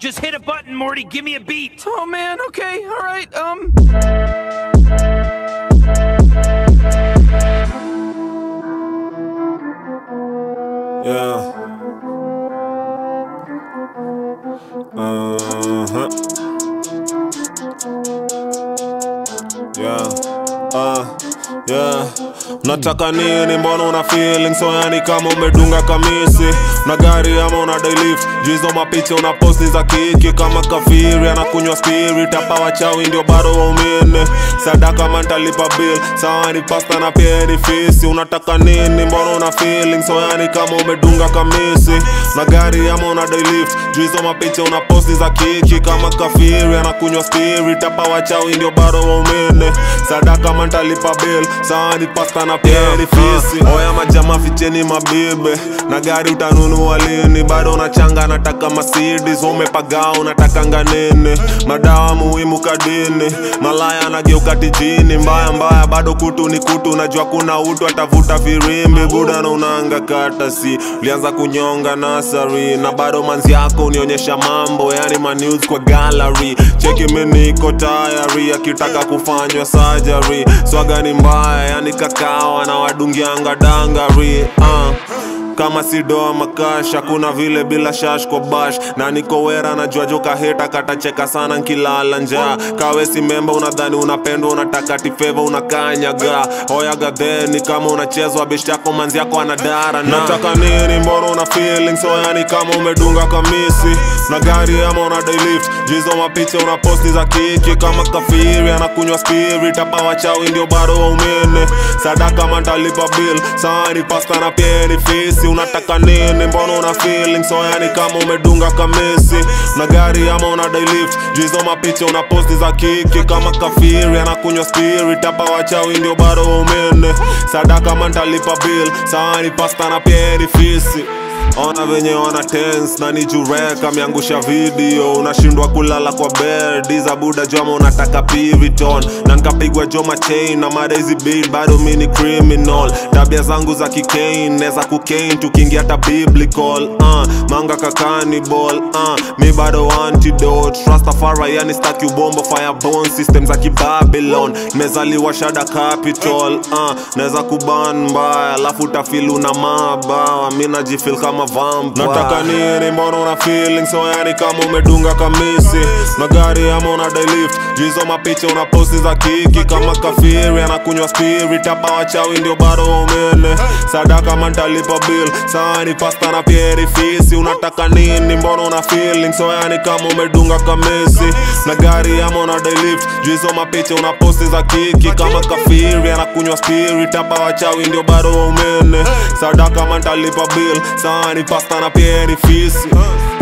Just hit a button, Morty. Give me a beat. Oh man, okay, alright, um. Yeah. Uh-huh. Yeah. Uh, yeah. Nataka nini mbona una feeling so yani kama umedunga kamisi na gari ama una dailift jizo mapicha una posti za kiki kama kafiri anakunywa spirit hapa wachawi ndio bado waumine sadaka mantalipa bill sawa ni pasta na pia ni fisi unataka nini mbona una feeling so yani kama umedunga kamisi na gari ama una dailift jizo mapicha una posti za kiki kama kafiri anakunywa spirit hapa wachawi ndio bado waumine sadaka mantalipa bill sawa ni pasta na pia ni fisi oya majama ficheni mabibe na gari utanunua lini bado unachanga nataka Mercedes umepagaa unataka nganene madawa muhimu kadini malaya anageuka tijini mbaya mbaya bado kutu ni kutu najua kuna utu atavuta firimbi buda na unaanga katasi ulianza kunyonga nasari na bado manzi yako unionyesha mambo yani manews kwa gallery cheki mimi niko tayari akitaka kufanywa surgery swaga ni mbaya yani kakao anawadungianga dangari uh kama si doa makasha kuna vile bila shash kwa bash na niko wera najua joka heta katacheka sana nkilala njaa kawe si memba unadhani unapendwa unataka tifeva unakanyaga oyaga theni kama unachezwa bishi yako manzi yako anadara na nataka nini mbona una feeling so yani kama umedunga kamisi na gari ama una dailift jizo mapicha una posti za kiki kama kafiri anakunywa spirit hapa wachawi ndio bado waumene sadaka mantalipa bill sani pasta na pia ni fisi unataka nini mbona una feeling so yani kama umedunga kamisi na gari ama una dailift jizo mapicha una posti za kiki kama kafiri anakunywa spirit hapa wachawi ndio bado waumene sadaka mantalipa bill sani pasta na pia ni fisi ona venye wana tense na ni jureka miangusha video unashindwa kulala kwa bed za buda joma unataka piviton na nkapigwa joma chain na mada hizi beat bado mi ni criminal tabia zangu za kikain neza kukain tukiingia hata biblical uh, manga kakanibal uh, mi bado antidote rastafari yani staki ubombo firebone system za kibabylon mezaliwa shada capital uh, naweza kuban mbaya alafu utafil una mabawa mi najifil kama vampire nataka nini mbona una feeling so yani kama umedunga kamisi na gari ama una dailift jizo mapicha una posti za kiki kama kafiri anakunywa spirit hapa wachawi ndio bado waumene sadaka mantalipa bill sani pasta na pieri fisi unataka nini mbona una feeling so yani kama umedunga kamisi na gari ama una dailift jizo mapicha una posti za kiki kama kafiri anakunywa spirit hapa wachawi ndio bado waumene sadaka mantalipa bill sani pasta na pieri fisi